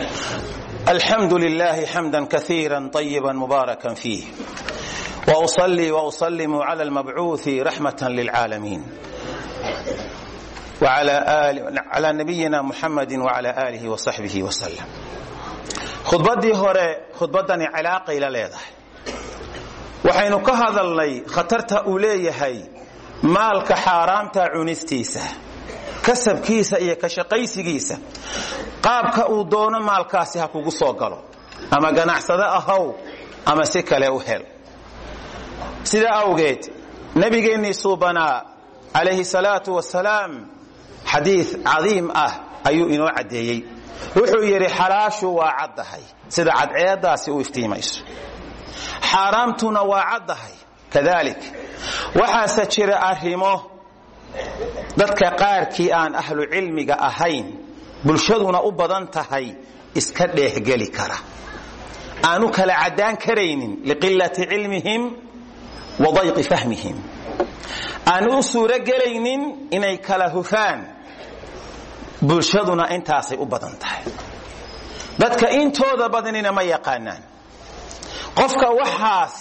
الحمد لله حمدا كثيرا طيبا مباركا فيه وأصلي وأسلم على المبعوث رحمة للعالمين وعلى آل على نبينا محمد وعلى آله وصحبه وسلم khudbaddii hore khudbaddani cilaaqay la leedahay waxaynu ka hadalnay khatarta uu leeyahay maalka xaaraamta cunistiisa kasabkiisa iyo ka shaqaysigiisa qaabka uu doono maalkaasi ha kugu soo galo ama ganacsado ahow ama si kale u hel sidaa awgeed nabigeennii suubanaa calayhi salaatu wasalaam xadiid cadiim ah ayuu inoo caddeeyey wuxuu yidhi xalaashu waa caddahay sida cadceeddaasi u iftiimayso xaaraamtuna waa caddahay kadalik waxaase jira arrimo dadka qaarkii aan ahlu cilmiga ahayn bulshaduna u badan tahay iska dheehgeli kara aanu kala caddaan karaynin liqilati cilmihim wa dayqi fahmihim aanu u suurogelaynin inay kala hufaan bulshaduna intaasay u badan tahay dadka intooda badanina ma yaqaanaan qofka waxaas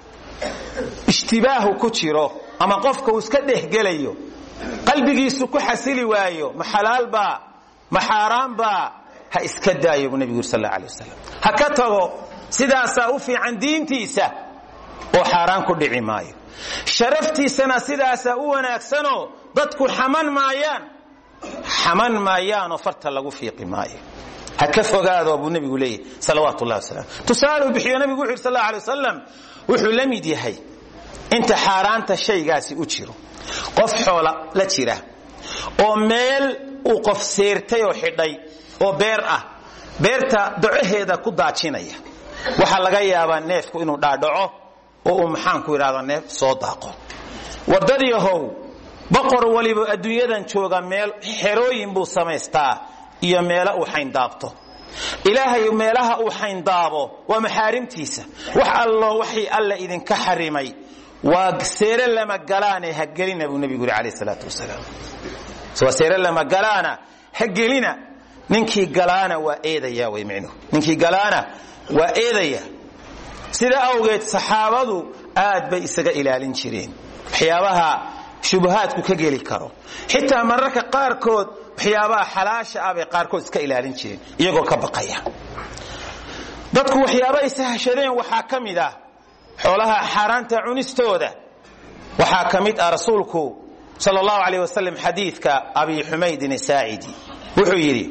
ishtibaahu ku jiro ama qofka uu iska dhehgelayo qalbigiisu ku xasili waayo ma xalaalbaa ma xaaraanbaa ha iska daayo buu nebigu yuri sal alla alay wasalam ha ka tago sidaasaa u fiican diintiisa oo xaaraan ku dhici maayo sharaftiisana sidaasaa u wanaagsanoo dadku xaman maayaan xaman maayaanoo farta lagu fiiqi maayo ha ka fogaado buu nebigu leeyahy salawaat ullahi wasalam tusaaluu bixiyo nebigu wuxu yidhi sal alla alay wasalam wuxuu la mid yahay inta xaaraanta shaygaasi u jiro qof xoola la jira oo meel uu qof seertay oo xidhay oo beer ah beerta docaheeda ku daajinaya waxaa laga yaabaa neefku inuu dhaadhaco oo uu maxaanku idhahda neef soo daaqo wardadiihow boqor waliba adduunyadan jooga meel xerooyin buu samaystaa iyo meelo uu xayndaabto ilaahay meelaha uu xayndaabo waa maxaarimtiisa wax allo waxii alla idinka xarimay waa seere lama galaane ha gelina buu nebigu yuri calayh salaatu wasalaam waa seere lama galaana ha gelina ninkii galaana waa eedaya way micnuhu ninkii galaana waa eedaya sida awgeed saxaabadu aad bay isaga ilaalin jireen waxyaabaha shubahaadku ka geli karo xitaa mararka qaarkood waxyaabaha xalaasha ah bay qaarkood iska ilaalin jireen iyagoo ka baqaya dadku waxyaaba ay sahashadeen waxaa ka mid ah xoolaha xaaraanta cunistooda waxaa ka mid ah rasuulku sal allahu alayh wasalam xadiidka abi xumaydin saacidi wuxuu yidhi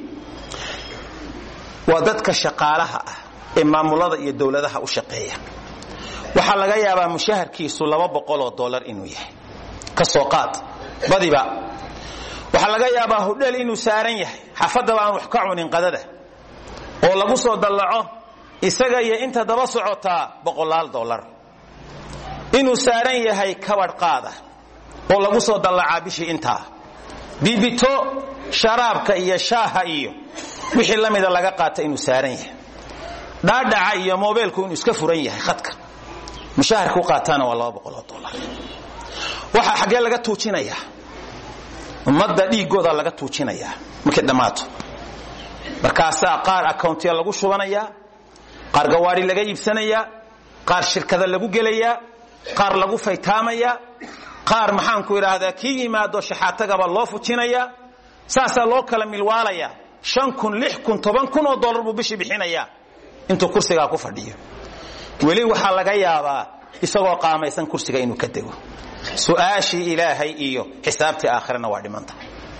waa dadka shaqaalaha ah ee maamulada iyo dowladaha u shaqeeya waxaa laga yaabaa mushaharkiisu laba boqoloo dolar inuu yahay ka soo qaad badiba waxaa laga yaabaa hudheel inuu saaran yahay xaafadaba aan wax ka cunin qadada oo lagu soo dallaco isaga iyo inta daba socotaa boqolaal dolar inuu saaran yahay kabadh qaada oo lagu soo dallacaa bishii intaa bibito sharaabka iyo shaaha iyo wixii la mida laga qaata inuu saaran yahay dhaadhaca iyo mobeelku inuu iska furan yahay khadka mushaharka u qaataana waa laba boqoloo dolar waxaa xaggee laga tuujinayaa ummadda dhiiggooda laga tuujinayaa markay dhammaato markaasaa qaar accountiya lagu shubanayaa qaar gawaari laga iibsanayaa qaar shirkada lagu gelayaa qaar lagu faytaamayaa qaar maxaanku idhaahdaa kii yimaado shaxaatagaba loo fujinayaa saasaa loo kala milwaalayaa shan kun lix kun toban kun oo dollar buu bishii bixinayaa intuu kursigaa ku fadhiyo weli waxaa laga yaabaa isagoo qaamaysan kursiga inuu ka dego su'aashii ilaahay iyo xisaabtii aakhirana waa dhimanta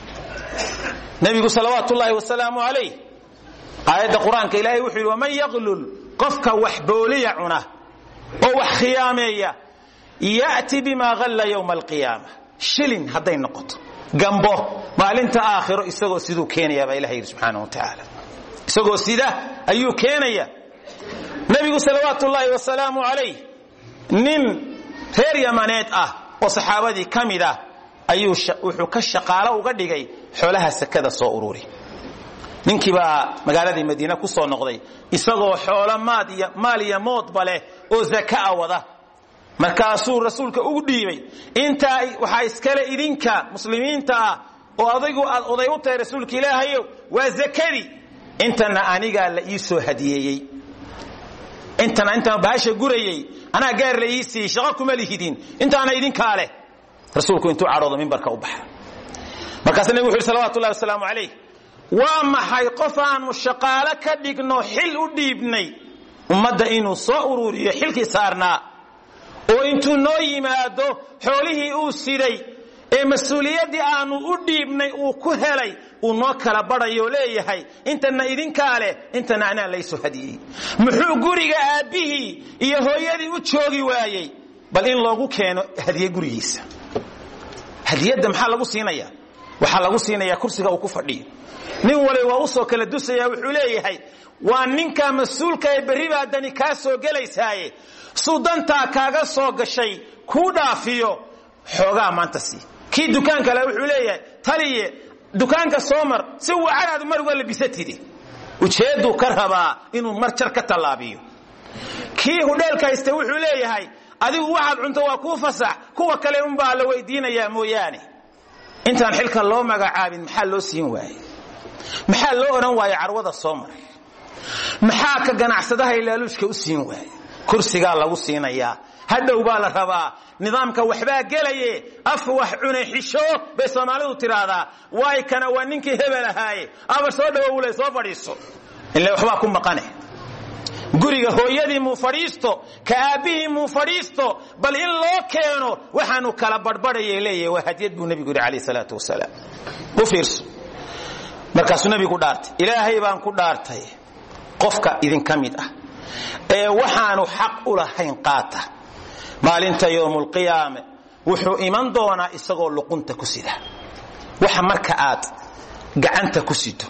nebigu salawaat ullaahi wasalaamu calayh aayadda qur-aanka ilaahay wuxuu yidhi waman yaqlul qofka wax booliya cuna oo wax khiyaameeya ya'ti bimaa halla yowma alqiyaama shilin hadday noqoto gambo maalinta aakhiro isagoo siduu keenaya baa ilaha yidhi subxaana wa tacaala isagoo sida ayuu keenaya nebigu salawaat ullaahi wasalaamu calayh nin reer yamaneed ah oo saxaabadii ka mid ah ayuu wuxuu ka shaqaalo uga dhigay xoolaha sakada soo ururi ninkii baa magaaladii madiine ku soo noqday isagoo xoolo maal iyo moodba leh oo zakaa wada markaasuu rasuulka ugu dhiibay intaa waxaa iskale idinka muslimiinta ah oo adaygu aad oday u tahay rasuulka ilaahayow waa zakadii intana anigaa la ii soo hadiyeeyey intana intaan bahasha gurayey anaa gaar la ii siiyey shaqo kuma lihidin intaana idinkaa leh rasuulku intuu cadhoodo mimbarka u baxa markaasuu nebigu wuxu yhi salawatu ullahi wasalaamu calayh waa maxay qof aanu shaqaalo ka dhigno xil u dhiibnay ummadda inuu soo ururiyo xilkii saarnaa oo intuu noo yimaado xoolihii uu siday ee mas-uuliyaddii aanu u dhiibnay uu ku helay uu noo kala badhayo leeyahay intana idinkaa leh intana anaa laysoo hadiyey muxuu guriga aabbihii iyo hooyadii u joogi waayey bal in loogu keeno hadiye gurigiisa hadiyadda maxaa lagu siinaya waxaa lagu siinaya kursiga uu ku fadhiyo nin wali waa usoo kala dusaya wuxuu leeyahay waa ninka mas-uulka ee berri baa dani kaa soo gelaysaaye suu dantaa kaaga soo gashay kuu dhaafiyo xoogaa maanta sii kii dukaan kale wuxuu leeyahay taliye dukaanka soo mar si wacanaadu mar uga labisatidi ujeedduu ka rabaa inuu mar jar ka tallaabiyo kii hudheelka hayste wuxuu leeyahay adigu waxaad cunto waa kuu fasax kuwa kale unbaa la weydiinayaa mooyaane intaan xilkan loo magacaabin maxaa loo siin waaye maxaa loo odhan waaye carwada soo mar maxaa ka ganacsadaha ilaaluushka u siin waaye kursigaa lagu siinayaa hadhow baa la rabaa nidaamka waxbaa gelaye af wax cune xisho bay soomaalidu tiraahdaa waay kana waa ninkii hebel ahaaye aba soo dhawowle soo fadhiiso ile waxbaa ku maqane guriga hooyadii muu fadhiisto ka aabbihii muu fadhiisto bal in loo keeno waxaanu kala badhbadhaya leeyahay waa hadiyad buu nebigu yidhi calayh salaatu wasalaam u fiirso markaasuu nebigu dhaartay ilaahay baan ku dhaartay qofka idinka mid ah ee waxaanu xaq u lahayn qaata maalinta yowmulqiyaame wuxuu iman doonaa isagoo luqunta ku sida waxa marka aad gacanta ku sido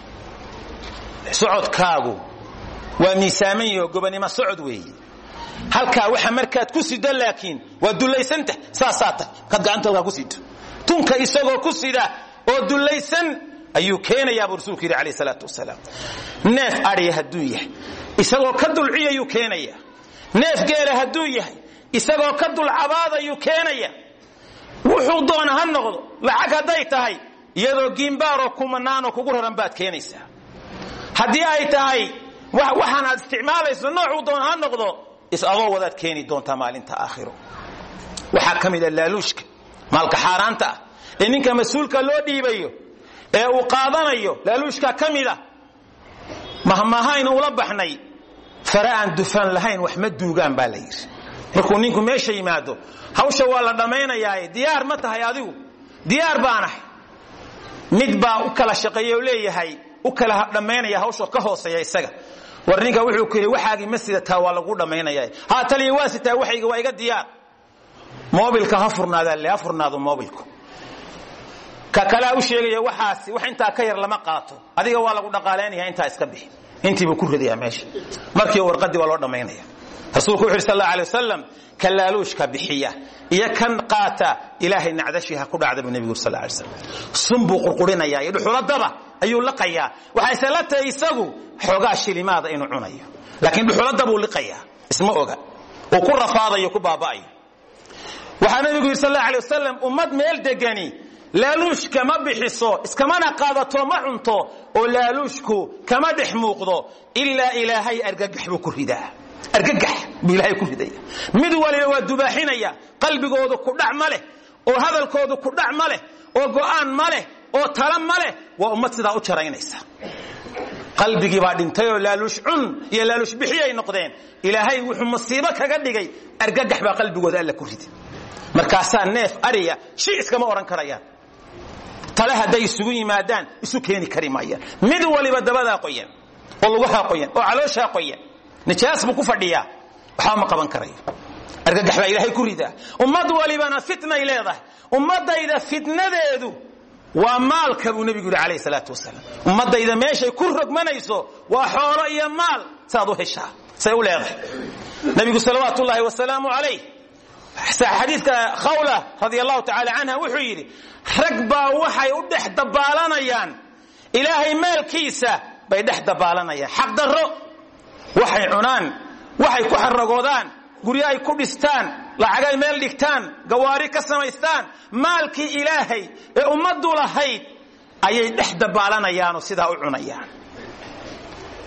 socodkaagu waa miisaaman yaho gobonimo socod weeye halkaa waxa markaad ku sido laakiin waa dullaysantah saasaa tahy markaad gacanta halkaa ku sido tunka isagoo ku sida oo dullaysan ayuu keenayaa buu rasuulku yidhi alayh salaatu wasalaam neef adhiya hadduu yahay isagoo ka dulciyayuu keenaya neef geela hadduu yahay isagoo ka dulcabaadayuu keenaya wuxuu doona ha noqdo lacag hadday tahay iyadoo giimbaaroo kumanaanoo kugu raran baad keenaysaa haddii ay tahay waxaan aad isticmaalayso noocuu doona ha noqdo is-adoo wadaad keeni doontaa maalinta aakhiro waxaa ka mid a laaluushka maalka xaaraanta ah ee ninka mas-uulka loo dhiibayo ee uu qaadanayo laaluushka ka mid a mahmahaynu ula baxnay fare aan dufan lahayn wax ma duugaan baa la yidhi markuu ninku meesha yimaado hawsha waa la dhammaynayaaye diyaar ma tahay adigu diyaar baanahay mid baa u kala shaqeeya oo leeyahay u kala dhammaynaya hawshoo ka hooseeya isaga war ninka wuxuu ku yidhi waxaagii ma sidataa waa lagu dhammaynaya haa taliya waa sitaa waxayga waa iga diyaar mobilka ha furnaadaa le ha furnaado mobilku ka kalea u sheegaya waxaasi wax intaa ka yar lama qaato adiga waa lagu dhaqaalaynaya intaa iska bixi intiibuu ku ridayaa meesha markii warqadii waa loo dhammaynaya rasuulku wuxu yhi sal alay wasalam ka laaluushka bixiya iyo kan qaata ilaahay nacdashii ha ku dhacda buu nebigu sal lay slam sun buu qurqurinaya iyo dhuxuladaba ayuu liqayaa waxayse la tahay isagu xoogaa shilimaada inuu cunayo laakiin dhuxulada buu liqayaa isma oga uu ku rafaadayo ku baaba'ayo waxaa nebigu yidhi sal alay wasalam ummad meel degani laaluushka ma bixiso iskamana qaadato ma cunto oo laaluushku kama dhex muuqdo ilaa ilaahay argagax buu ku ridaa argagax buu ilaahay ku ridaya mid waliba waa dubaaxinaya qalbigoodu ku dhac ma leh oo hadalkoodu ku dhac ma leh oo go'aan ma leh oo tala ma leh waa ummad sidaa u jaraynaysa qalbigii baa dhintay oo laaluush cun iyo laaluush bixiyay noqdeen ilaahay wuxuu masiibo kaga dhigay argagax baa qalbigooda alla ku ridi markaasaa neef ariya shi iskama odhan karayaan tale hadday isugu yimaadaan isu keeni kari maayaan mid waliba dabadaa qoyan oo lugahaa qoyan oo calooshaa qoyan nijaas buu ku fadhiyaa waxba ma qaban karayo argagax baa ilaahay ku ridaa ummad walibana fitnay leedahay ummadayda fitnadeedu waa maalka buu nebigu yidhi calayh salaatu wasalaam ummadayda meeshay ku rogmanayso waa xoolo iyo maal saad u heshaa say u leedahay nebigu salawaat ullaahi wasalaamu calayh xadiidka khawla radi allahu tacaala canha wuxuu yidhi rag baa waxay u dhex dabaalanayaan ilaahay maalkiisa bay dhex dabaalanayaan xaqdarro waxay cunaan waxay ku xaragoodaan guryo ay ku dhistaan lacagay meel dhigtaan gawaari ka samaystaan maalkii ilaahay ee ummaddu lahayd ayay dhex dabaalanayaanoo sidaa u cunayaan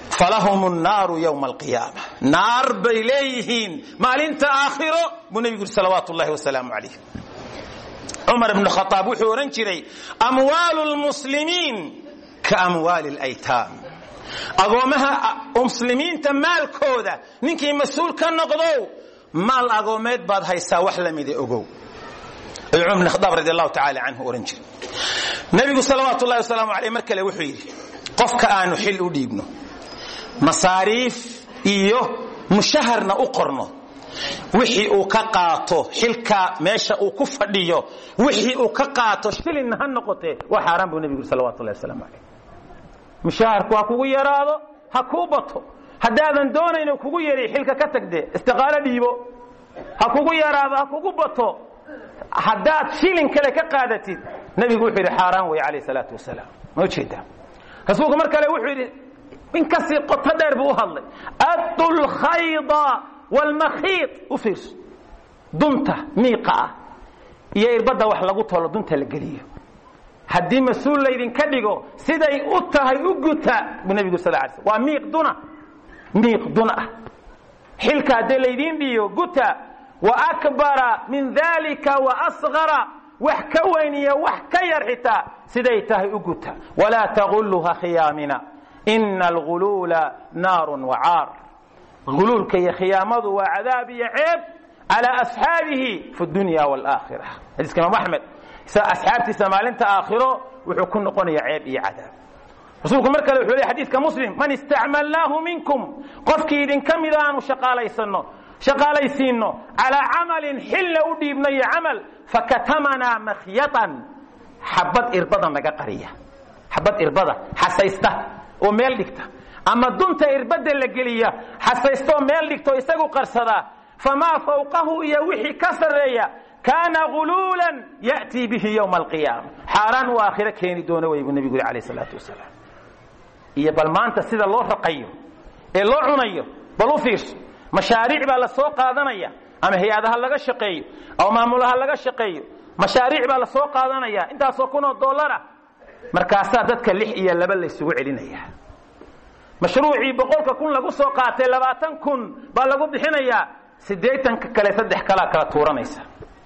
falahum الnaaru ywma alqiyaama naar bay leeyihiin maalinta aakhiro buu nebigu yuri salawaatu ullahi wasalaamu calayh cumar ibn khaaab wuxuu odhan jiray amwaalu lmuslimiin ka amwaali اlaytaam agoomaha muslimiinta maalkooda ninkii mas-uul ka noqdow maal agoomeed baad haysaa wax lamida ogow ayuu cumar ibn khaaab radi allahu tacala canhu odhan jiray nebigu salawaatu ullahi wasalaamu aleyh mar kale wuxuu yidhi qofka aanu xil u dhiibno masaariif iyo mushaharna u qorno wixii uu ka qaato xilka meesha uu ku fadhiyo wixii uu ka qaato shilinna ha noqotee waa xaaraan buu nebigu yuri salawatu llahi wasalaamu calayh mushaharku ha kugu yaraado ha kuu bato haddaadan doonayno kugu yari xilka ka tagde istiqaalo dhiibo ha kugu yaraado ha kugu bato haddaad shilin kale ka qaadatid nebigu wuxuu yidhi xaaraan wey calayh salaatu wasalaam ma ujeedaa rasuulku mar kale wuxuu yidhi in kasii qoto dheer buu u hadlay addu lkhayda wlmakhiid u fiirso dunta miiqa ah iyo irbadda wax lagu tolo dunta la geliyo haddii mas-uul laydinka dhigo siday u tahay u guta buu nebigu sal lay sl waa miiq duna miiq dun ah xilka haddii laydiin dhiyo guta wa akbara min dalika wa asgara wax ka weyn iyo wax ka yar xitaa siday tahay u guta walaa tagulluha khiyaamina ina alguluula naarun wacaar guluulka iyo khiyaamadu waa cadaab iyo ceeb calaa asxaabihi fi dunya walaaakhira xadiiska imaam axmed asxaabtiisa maalinta aakhiro wuxuu ku noqonaya ceeb iyo cadaab rasuulku mar kale wuxuu ley xadiiska muslim man istacmalnaahu minkum qofkii idinka mida aanu shaqaalaysanno shaqaalaysiinno calaa camalin xilla u dhiibnayo camal fakatamanaa makhyatan xabad irbada naga qariya xabad irbada xasaysta oo meel dhigta ama dunta irbada la geliya xasaystoo meel dhigto isagu qarsadaa famaa fawqahu iyo wixii ka sarreeya kaana guluulan ya'tii bihi ywma alqiyaama xaaraan uu aakhiro keeni doono wey buu nebigu yuri alayh salaatu wasalaam iyo bal maanta sida loo raqayo ee loo cunayo bal u fiirso mashaariic baa la soo qaadanaya ama hay-adaha laga shaqeeyo ama maamulaha laga shaqeeyo mashaariic baa la soo qaadanaya intaasoo kun oo dollara markaasaa dadka lix iyo laba laysugu celinaya mashruucii boqolka kun lagu soo qaatay labaatan kun baa lagu bixinayaa siddeetanka kale saddex kalaa kala tuuranaysa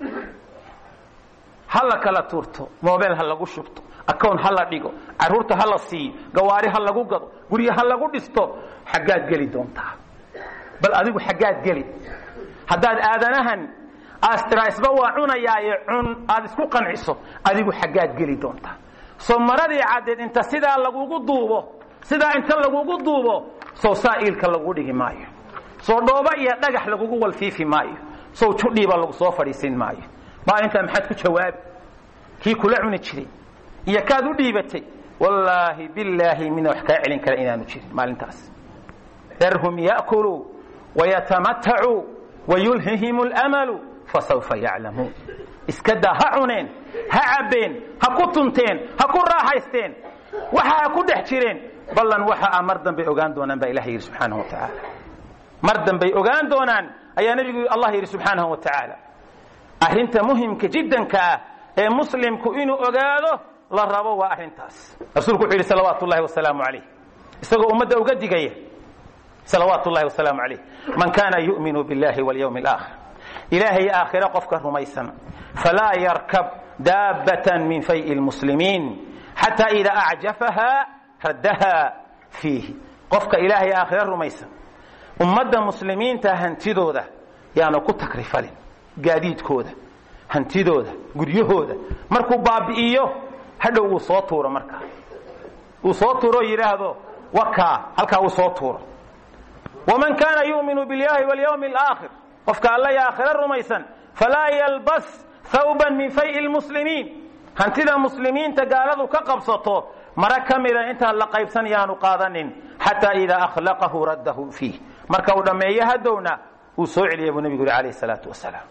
ha la kala tuurto mobel ha lagu shubto acown ha la dhigo caruurta ha la siiyo gawaari ha lagu gado guryo ha lagu dhisto xaggaad geli doontaa bal adigu xaggaad geli haddaad aadanahan astira isba waa cunayaaye cun aad isku qanciso adigu xaggaad geli doontaa soo maradii caddeed inta sidaa lagugu duubo sidaa inta lagugu duubo sow saa'iilka lagu dhigi maayo soo dhooba iyo dhagax lagugu walfiifi maayo sow judhiiba lagu soo fadhiisin maayo maalintaa maxaad ku jawaabi kii kula cuni jiray iyo kaad u dhiibatay wallaahi bilaahi mina wax kaa celin kara inaanu jirin maalintaas darhum ya'kuluu wayatamatacuu wayulhihim lmalu fasawfa yaclamuun iska daa ha cuneen ha cabbeen ha ku tunteen ha ku raaxaysteen waxa ha ku dhex jireen ballan waxa a mar dambay ogaan doonaan baa ilah yidhi subxaanahu wa tacaala mar dambay ogaan doonaan ayaa nebigu allah yidhi subxaanahu wa tacaala arrinta muhimka jiddanka ah ee muslimku inuu ogaado la rabo waa arrintaas rasuulku wuxuu yidhi salawaatu ullahi wasalaamu calayh isagoo ummadda uga digaya salawaatu ullahi wasalaamu calayh man kana yu'minu billahi walyawmi alaakhir ilaahay aakhire qofka rumaysan falaa yarkab daabbatan min fay'i lmuslimiin xataa idaa acjafaha raddaha fiihi qofka ilaahay aakhire rumaysan ummadda muslimiinta hantidooda yaanu ku takrifalin gaadiidkooda hantidooda guryahooda markuu baabi'iyo hadhow wuu soo tuuro markaa uu soo tuuro yidhaahdo wakaa halkaa uu soo tuuro waman kaana yu'minu biاllahi walyawmi alaakhir qofka alla iyo aakhire rumaysan falaa yalbas thawban min fay'i lmuslimiin hantida muslimiinta gaaladu ka qabsato mara ka mida intaan la qaybsan yaanu qaadanin xataa idaa akhlaqahu raddahu fiih marka uu dhammeeyo hadowna uu soo celiya buu nebigu yuri alayh salaatu wasalaam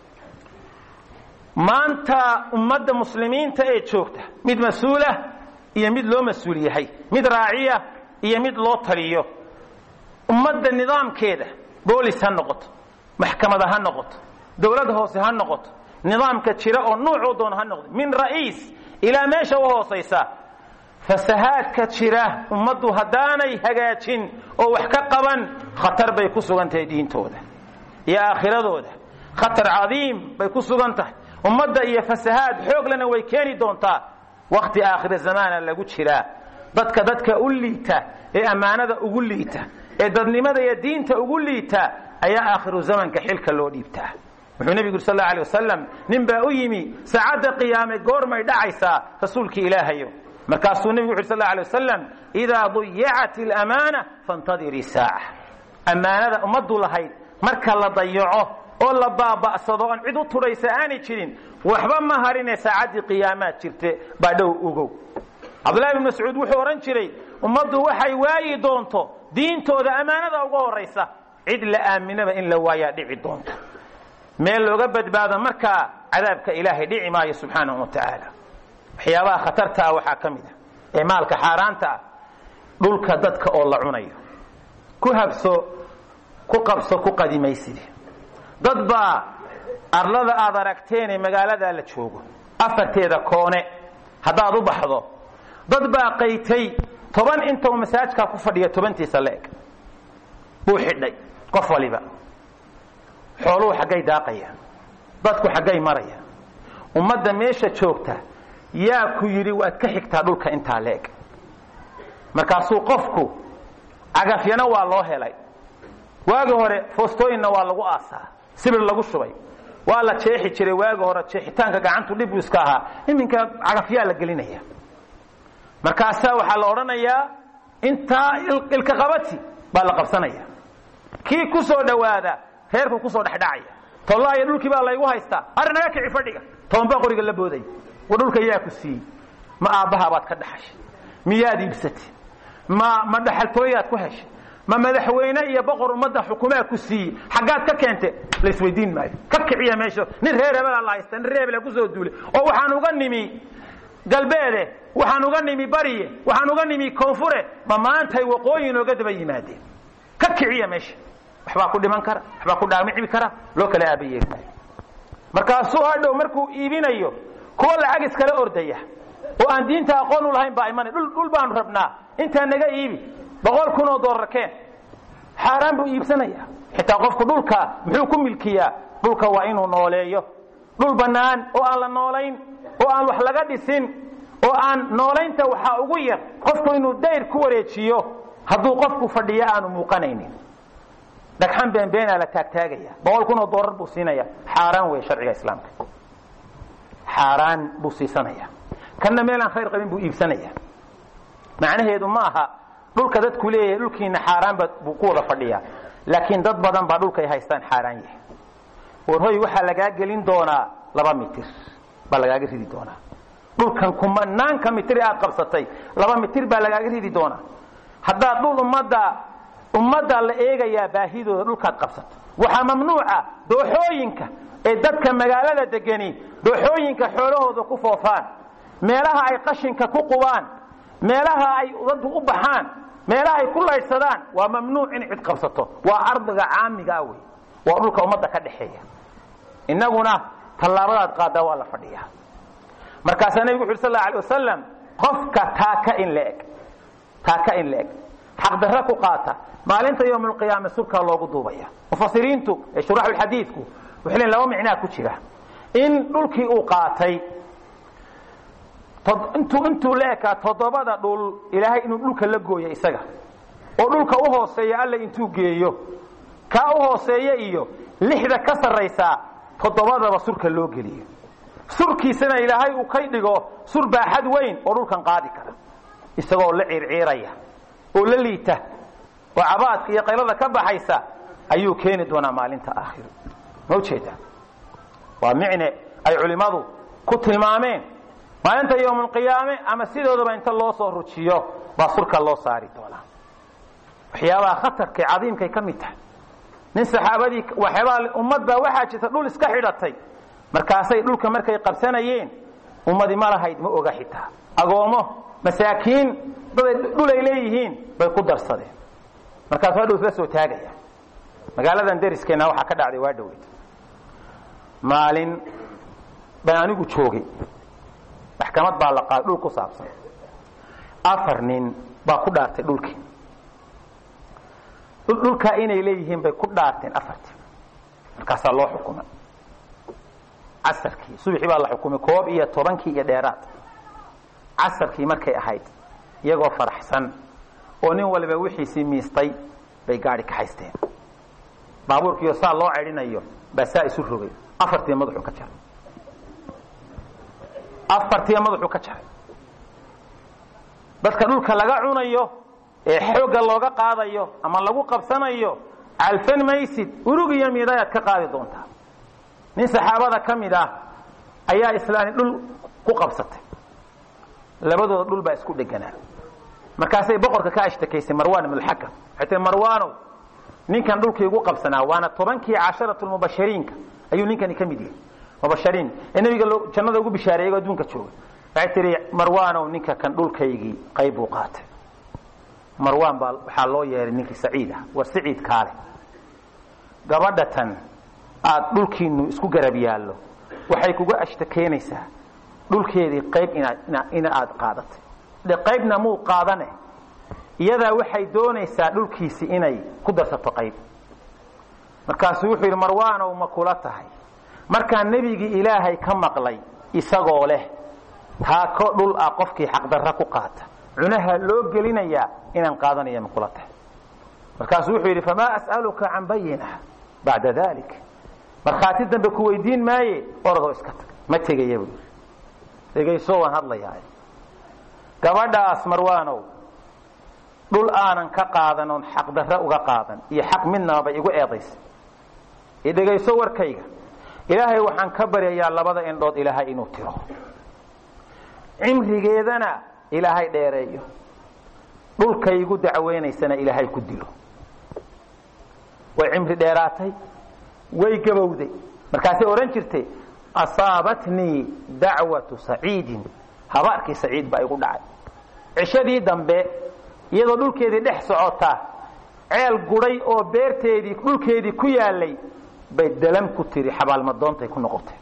maanta ummadda muslimiinta ee joogta mid mas-uulah iyo mid loo mas-uul yahay mid raaciya iyo mid loo taliyo ummadda nidaamkeeda boolis ha noqoto maxkamada ha noqoto dowlad hoose ha noqoto nidaamka jira oo nuucuu doona ha noqdo min ra'iis ilaa meesha u hoosaysa fasahaadka jira ummaddu haddaanay hagaajin oo wax ka qaban khatar bay ku sugan tahay diintooda iyo aakhiradooda khatar cadiim bay ku sugan tahay ummadda iyo fasahaad xooglena way keeni doontaa wakhti aakhira zamaana lagu jiraa dadka dadka u liita ee ammaanada ugu liita ee dadnimada iyo diinta ugu liita ayaa aakhiru zamanka xilka loo dhiibtaa wuxuu nebigu yuri sal allau alay wasalam nin baa u yimi saacadda qiyaame goormay dhacaysaa rasuulkii ilaahayo markaasuu nebigu wuxu uri sal allau alay wasalam idaa dayacat alamaana fantadirii saaca ammaanada ummaddu lahayd marka la dayaco oo la baaba'sado oon cid u tudhaysa aanay jirin waxba ma harine saacaddii qiyaamaad jirte baa dhow ogow cabdullahi bn mascuud wuxuu odhan jiray ummaddu waxay waayi doonto diintooda ammaanada uga horaysa cid la aaminaba in la waayaa dhici doonta meel looga badbaado markaa cadaabka ilaahay dhici maayo subxaanahu wa tacaala waxyaabaha khatarta ah waxaa ka mid ah ee maalka xaaraanta ah dhulka dadka oo la cunayo ku habso ku qabso ku qadimayside dad baa arlada aad aragteenee magaaladaa la joogo afarteeda koone haddaad u baxdo dad baa qaytay toban intau masaajkaa ku fadhiya tobantiisa la-eg buu xidhay qof waliba xooluhu xaggay daaqayaan dadku xaggay marayaan ummadda meesha joogta yaa ku yidhi waad ka xigtaa dhulka intaa la-eg markaasuu qofku cagafyana waa loo helay waagi hore foostooyinna waa lagu aasaa sibir lagu shubay waa la jeexi jiray waagi hore jeexitaanka gacantu dhib iska ahaa iminka cagafyaa la gelinaya markaasaa waxaa la odhanayaa intaa ilka qabati baa la qabsanaya kii ku soo dhowaada reerku kusoo dhexdhacaya tollaayo dhulkii baa laygu haystaa arri naga kici fadhiga tobanbaa qoriga la boodaya wa dhulka yaa ku siiyey ma aabbahabaad ka dhaxashay miyaad iibsatay ma ma dhaxaltooyaad ku heshay ma madaxweyne iyo boqor ummadda xukumaa ku siiyey xaggaad ka keente laisweydiin maayo ka kiciya meesha nin reer hebelaa la haysta nin reer hebelaa kusoo duulay oo waxaan uga nimi galbeede waxaan uga nimi bariye waxaan uga nimi koonfure ma maantay waqooyi inooga daba yimaadeen ka kiciya meesha waxbaa ku dhiman kara waxbaa ku dhaamicmi kara loo kala aabayeeli maayo markaasuu hadhow markuu iibinayo kuwa lacag iskala ordaya oo aan diinta aqoon u lahayn baa imanay dhul baanu rabnaa intaa naga iibi boqol kun oo doolar keen xaaraan buu iibsanaya xitaa qofku dhulka muxuu ku milkiyaa dhulka waa inuu nooleeyo dhul bannaan oo aan la noolayn oo aan wax laga dhisin oo aan noolaynta waxaa ugu yar qofku inuu dayr ku wareejiyo hadduu qofku fadhiyo aanu muuqanaynin dhagxan beenbeenaa la taagtaagaya boqol kun oo doolar buu siinaya xaaraan wey sharciga islaamka xaaraan buu siisanaya kanna meelaan khayr qabin buu iibsanaya macnaheedu ma aha dhulka dadku leeyahay dhulkiina xaaraanba buu ku wada fadhiyaa laakiin dad badan baa dhulkay haystaan xaaraan yahay warhoy waxaa lagaa gelin doonaa laba mitir baa lagaaga ridi doonaa dhulkan kumanaanka mitir aad qabsatay laba mitir baa lagaaga ridi doonaa haddaad dhul ummadda ummadda la eegayaa baahidooda dhulkaad qabsato waxaa mamnuuca dooxooyinka ee dadka magaalada degani dooxooyinka xoolahooda ku foofaan meelaha ay qashinka ku qubaan meelaha ay dadku u baxaan meelaha ay ku laydhsadaan waa mamnuuc in cid qabsato waa ardiga caamigaa wey waa dhulka ummadda ka dhexeeya innaguna tallaabadaad qaadaa waa la fadhiyaa markaasaa nebigu wuxu uri sal alay wasalam qofka taaka in la eg taaka in la eg xaqdarra ku qaata maalinta yowmulqiyaame subkaa loogu duubaya mufasiriintu ee shuraxulxadiidku waxay leeyiin laba micnaa ku jira in dhulkii uu qaatay intuu intuu la ekaa toddobada dhul ilaahay inuu dhulka la gooyo isaga oo dhulka u hooseeya alla intuu geeyo kaa u hooseeya iyo lixda ka sarraysaa toddobadaba surka loo geliyo surkiisana ilaahay uu ka dhigo sur baaxad weyn oo dhulkan qaadi kara isagoo la ciirciiraya oo la liita oo cabaadka iyo qaylada ka baxaysa ayuu keeni doonaa maalinta aakhiro ma ujeedaa waa micne ay culimmadu ku tilmaameen maalinta yowmulqiyaame ama sidoodaba inta loo soo rujiyo baa surka loo saari doonaa waxyaabaha khatarkay cadiimkay ka mid tahay nin saxaabadii waxyaabaa ummad baa waxaa jirta dhul iska xidhatay markaasay dhulka markay qabsanayeen ummadi ma lahayd ma oga xitaa agoomo masaakiin daday dhul ay leeyihiin bay ku darsadeen markaas waa dhow isla soo taagaya magaaladan deriskeenna waxaa ka dhacday waa dhoweyd maalin baan anigu joogay maxkamad baa la qaaday dhul ku saabsan afar nin baa ku dhaartay dhulkii dhulkaa inay leeyihiin bay ku dhaarteen afartii markaasaa loo xukumay casarkii subaxii baa la xukumay koob iyo tobankii iyo dheeraad casarkii markay ahayd iyagoo faraxsan oo nin waliba wixiisii miistay bay gaadi ka haysteen baabuurkiiyo saa loo cedhinayo baa saa isu rogay afartii madaxuu ka jaray afartii madaxuu ka jaray dadka dhulka laga cunayo ee xoogga looga qaadayo ama lagu qabsanayo calfan maysid urug iyo midayaad ka qaadi doontaa nin saxaabada ka mid ah ayaa islaani dhul ku qabsatay labadooda dhul baa isku dheganaa markaasay boqorka ka ashtakaysay marwan ibnulxakam waxay tii marwaanow ninkan dhulkii igu qabsanaa waana tobankii casharatulmubashiriinka ayuu ninkani ka mid yahay mubashiriin ee nebiga jannada ugu bishaareeyay adduunka jooga waxay tihi marwaanow ninka kan dhulkaygii qayb buu qaatay marwaan baa waxaa loo yeeray ninkii saciid ah war saciid kaale gabadha tan aada dhulkiinu isku garab yaallo waxay kuga ashtakeynaysaa dhulkeedii qayb ina aada qaadatay de qaybna muu qaadane iyadaa waxay doonaysaa dhulkiisi inay ku darsato qayb markaasuu wuxuu yidhi marwaanow ma kula tahay markaan nebigii ilaahay ka maqlay isagoo leh taako dhul ah qofkii xaqdarra ku qaata cunaha loo gelinayaa inaan qaadanaya ma kula tahay markaasuu wuxuu yidhi famaa as'aluka can bayina bacda dalik markhaati dambe ku weydiin maaye oradoo iska tag ma tegaya buu yidhi dhegayso waan hadlayaa gabadhaas marwaanow dhul aanan ka qaadan oon xaqdarre uga qaadan iyo xaq midnaba bay igu eedaysay i dhegayso warkayga ilaahay waxaan ka baryayaa labada indhood ilaahay inuu tiro cimrigeedana ilaahay dheereeyo dhulkaygu dacweynaysana ilaahay ku dilo way cimri dheeraatay way gabowday markaasay odhan jirtay asaabatnii dacwatu saciidin habaarkii saciid baa igu dhacay cishadii dambe iyadoo dhulkeedii dhex socota ceel guday oo beerteedii dhulkeedii ku yaalay bay dalan ku tiri xabaalmadoontay ku noqotay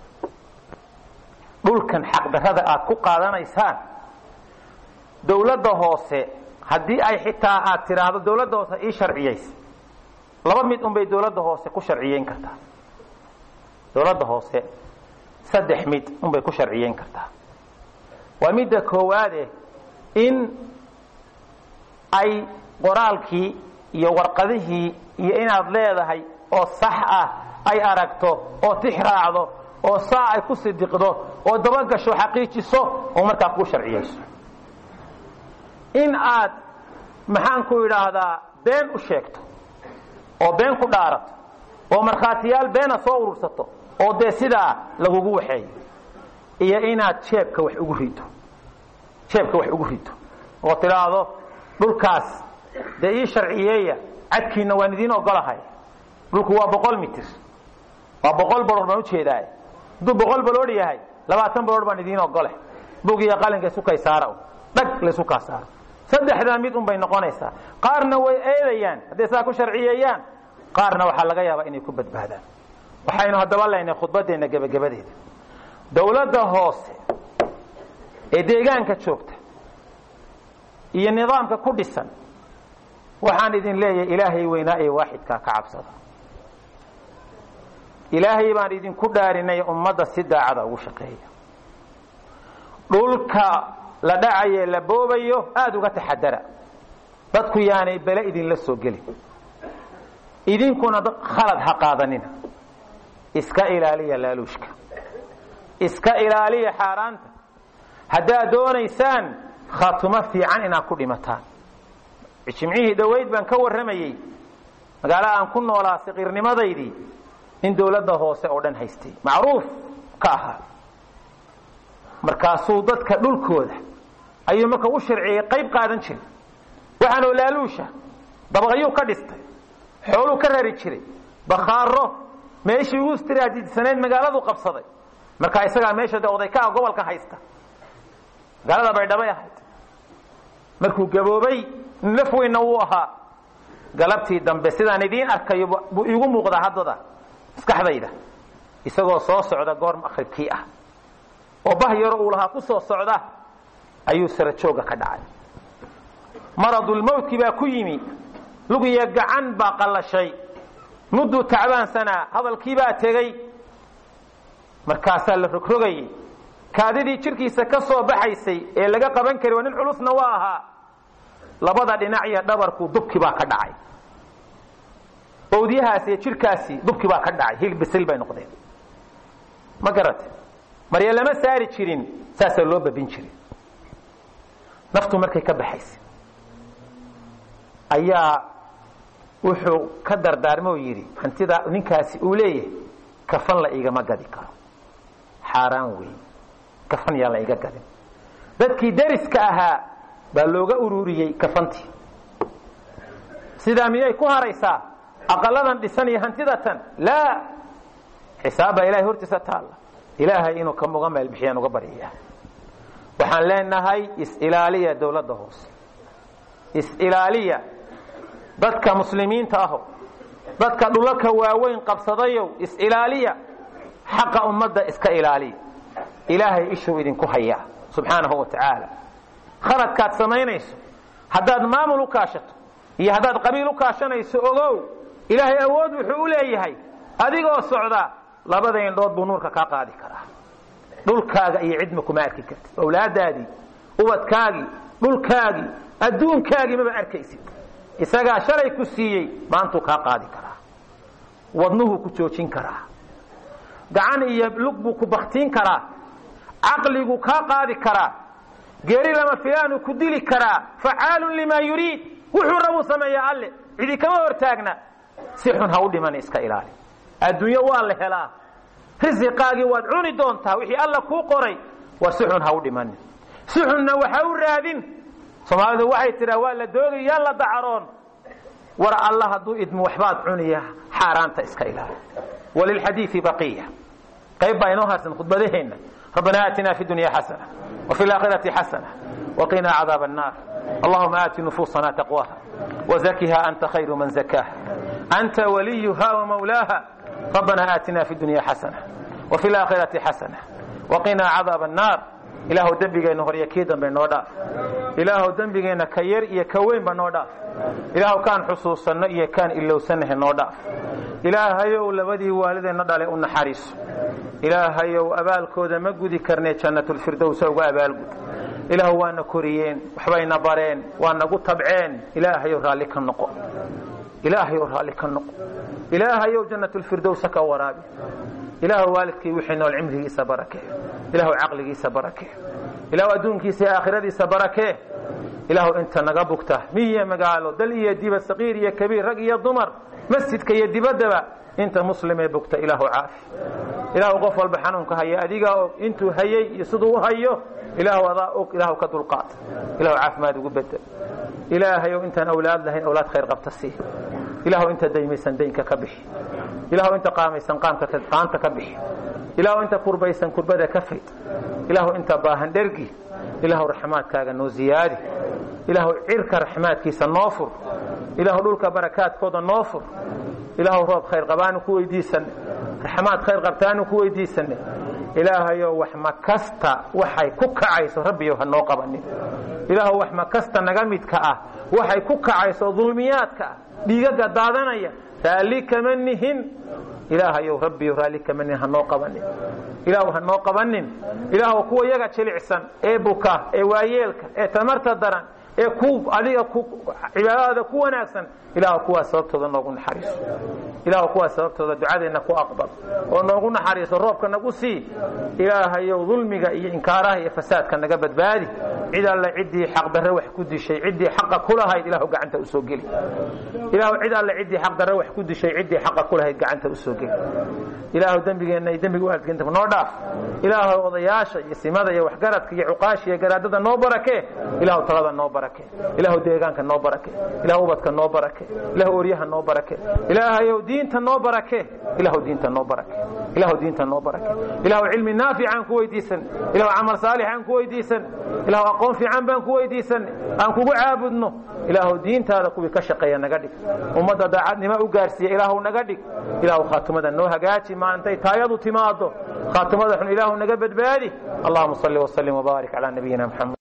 dhulkan xaqdarrada aad ku qaadanaysaan dawladda hoose haddii ay xitaa aad tidhaahdo dawladda hoose ii sharciyaysa laba mid unbay dawladda hoose ku sharciyeyn kartaa dawladda hoose saddex mid unbay ku sharciyeyn kartaa waa midda koowaade in ay qoraalkii iyo warqadihii iyo inaad leedahay oo sax ah ay aragto oo tix raacdo oo saa ay ku sidiqdo oo dabagasho xaqiijiso oo markaa kuu sharciyayso in aad maxaan ku idhaahdaa been u sheegto oo been ku dhaarato oo markhaatiyaal beena soo urursato oo dee sidaa lagugu waxeeyo iyo inaad jeebka wax ugu rido jeebka wax ugu rido oo tidhaahdo dhulkaas dee ii sharciyeeya cadkiina waan idiin ogolahay dhulku waa boqol mitir waa boqol baroor baan ujeedaa hadduu boqol baroor yahay labaatan baroor baan idiin ogole bug iyo qalinka isukay saara dhag la isu kaa saaro saddexdaa mid un bay noqonaysaa qaarna way eedayaan hadday saa ku sharciyeeyaan qaarna waxaa laga yaabaa inay ku badbaadaan waxaynu haddaba leynay khudbadeenna gebagabadeeda dawladda hoose ee deegaanka joogta iyo nidaamka ku dhisan waxaan idin leeyahay ilaahay weynaa ee waaxidkaa ka cabsada ilaahay baan idinku dhaarinay ummadda si daacada ugu shaqeeya dhulka la dhacaye la boobayo aada uga taxadara dadku yaanay bele idinla soo gelin idinkuna khalad ha qaadanina iska ilaaliya laaluushka iska ilaaliya xaaraanta haddaad doonaysaan khaatumo fiican inaad ku dhimataan jimcihii dhowayd baan ka warramayey magaalada aan ku noolaa saqiirnimadaydii nin dawladda hoose oo dhan haystay macruuf ka ahaa markaasuu dadka dhulkooda ayuu marka u sharciyey qayb qaadan jiray waxaanoo laaluusha dabaqayuu ka dhistay xooluu ka rari jiray bakhaaro meeshii ugu istiraatiijsanayd magaaladu qabsaday marka isagaa meesha de oday ka ah gobolka haysta magaalada baydhabay ahayd markuu gaboobay laf weynna wuu ahaa galabtii dambe sidaan idiin arkayo buu iigu muuqdaa haddada maskaxdayda isagoo soo socda goor maqribkii ah oo bah yaro uu lahaa ku soo socda ayuu sara jooga ka dhacay maradulmowtki baa ku yimi lugiyo gacan baa qallashay mudduu tacbaansanaa hadalkiibaa tegey markaasaa la rogrogayay kaadidii jidhkiisa ka soo baxaysay ee laga qaban kari waa nin culusna waa ahaa labada dhinac iyo dhabarku dubki baa ka dhacay owdyahaas iyo jidhkaasi dubki baa ka dhacay hil bisil bay noqdeen ma garate marya lama saari jirin saasaa loo babin jirin naftu markay ka baxaysay ayaa wuxuu ka dardaarmo oo yidhi hantida ninkaasi uu leeyahay kafan la igama gadi karo xaaraan weey kafan yaan la iga gadin dadkii dariska ahaa baa looga ururiyey kafantii sidaa miyay ku haraysaa aqaladan dhisan iyo hantidatan laa xisaab baa ilahay hortiisa taalla ilaahay inuu ka muga meel bixiyaan uga baryaya waxaan leenahay is-ilaaliya dowladda hoose is-ilaaliya dadka muslimiinta aho dadka dhulalka waaweyn qabsadayow is-ilaaliya xaqa ummadda iska ilaaliya ilaahay ishuu idinku hayaa subxaanahu wa tacaala khaladkaad samaynayso haddaad maamul u kaashato iyo haddaad qabiil u kaashanayso ogow ilaahay awood wuxuu u leeyahay adigoo socda labada indhood buu nuurka kaa qaadi karaa dhulkaaga iyo cidma kuma arki kartid owlaadaadii ubadkaagii dhulkaagii adduunkaagii maba arkaysid isagaa shalay ku siiyey maantuu kaa qaadi karaa wadnuhuu ku joojin karaa gacan iyo lug buu ku baktiin karaa caqliguu kaa qaadi karaa geeri lama filaanuu ku dili karaa facaalun limaa yuriid wuxuu rabuu sameeyaa alle cidi kama hortaagna si xun ha u dhiman iska ilaali adduunyo waa la helaa risiqaagii waad cuni doontaa wixii alla kuu qoray waa si xun ha u dhimanin si xunna waxa u raadin soomaalidu waxay tidhaa waa la doogay yaan la dacaroon war alla hadduu idmo waxbaad cuniya xaaraanta iska ilaali walilxadiidi baqiya qayb baa inoo harsan khudbadaheenna rabbana aatina fi dunya xasana وفي الآخرة حسنة وقنا عذاب النار اللهم آت نفوسنا تقواها وزكها أنت خير من زكاها أنت وليها ومولاها ربنا آتنا في الدنيا حسنة وفي الآخرة حسنة وقنا عذاب النار ilaahu dembigeenna horya kii dambe noo dhaaf ilaahu dembigeenna ka yar iyo ka weynba noo dhaaf ilaahu kaan xusuusanno iyo kaan ilowsannahe noo dhaaf ilaahayow labadii waalideenna dhale u naxariiso ilaahayow abaalkooda ma gudi karnee jannatulfirdowsa uga abaalgud ilaahu waana koriyeen waxbayna bareen waa nagu tabceen ilaahayow raalli ka noqo ilaahayow raalli ka noqo ilaahayow jannatulfirdowsa ka waraabi ilaahu waalidkii wixii nool cimrigiisa barakee ilaahu caqligiisa barakee ilaahu adduunkiisa iyo aakhiradiisa barakee ilaahu inta naga bugta miyiyo magaalo dal iyo dibad saqiir iyo kabiir rag iyo dumar masjidka iyo dibaddaba inta muslimee bugta ilaahu caafi ilaahu qof walba xanuunka haya adigaa og intuu hayey iyo siduu u hayo ilaahu adaa og ilaahu ka dulqaad ilaahu caafimaad ugu bedel ilaahayow intaan awlaad lahayn awlaad khayr qabta sii ilaahu inta daymaysan daynka ka bixi ilaahu inta qaamaysan qaanta ka bixi ilaahu inta kurbaysan kurbada ka fayd ilaahu inta baahan dhergi ilaahu raxmaadkaaga noo ziyaadi ilaahu cirka raxmaadkiisa noo fur ilaahu dhulka barakaadkooda noo fur ilaahu roob khayr qabaanu ku weydiisanay raxmaad khayr qabtaanu ku weydiisanay ilaahayow wax ma kasta waxay ku kacayso rabbiyow ha noo qabanin ilaahu wax ma kasta naga midka ah waxay ku kacayso dulmiyaadka ah dhiigaga daadanaya raalli kama nihin ilaahayow rabbiyo raalli kama nihin ha noo qabanin ilaahu ha noo qabanin ilaahu kuwa yaga jilicsan ee buka ee waayeelka ee tamarta daran ee ku adiga cibaadadaada ku wanaagsan ilaahu kuwaas sababtooda noogu naxariiso ilaahu kuwaas sababtooda ducadeenna ku aqbal oo noogu naxariiso roobka nagu sii ilaahayow dulmiga iyo inkaaraha iyo fasaadka naga badbaadi cid alle ciddii xaqdarre wax ku dishay ciddii xaqa ku lahayd ilaahu gacanta usoo geli ilaahu cid alle ciddii xaqdarre wax ku dishay ciddii xaqa ku lahayd gacanta usoo geli ilaahu dembigeenna iyo dembiga waalidkeenta noo dhaaf ilaahu odayaasha iyo simada iyo waxgaradka iyo cuqaasha iyo garaadada noo barakee ilaahu talada noo barakee ilaahu deegaanka noo barakee ilaahu ubadka noo barakee ilaahu oryaha noo barakee ilaahayow diinta noo barakee ilaahu diinta noo barakee ilaahu diinta noo barakee ilaahu cilmi naafic aan ku weydiisan ilaahu camal saalix aan ku weydiisan ilaahu aqoon fiican baan ku weydiisan aan kugu caabudno ilaahu diintaada kuwii ka shaqeeya naga dhig ummadda daacadnimo u gaarsiiya ilaahu naga dhig ilaahu khaatimada noo hagaaji maantay taayadu timaado khaatimada xun ilaahu naga badbaadi allahuma salli wasallim wbaarik calaa nabiyina mxamed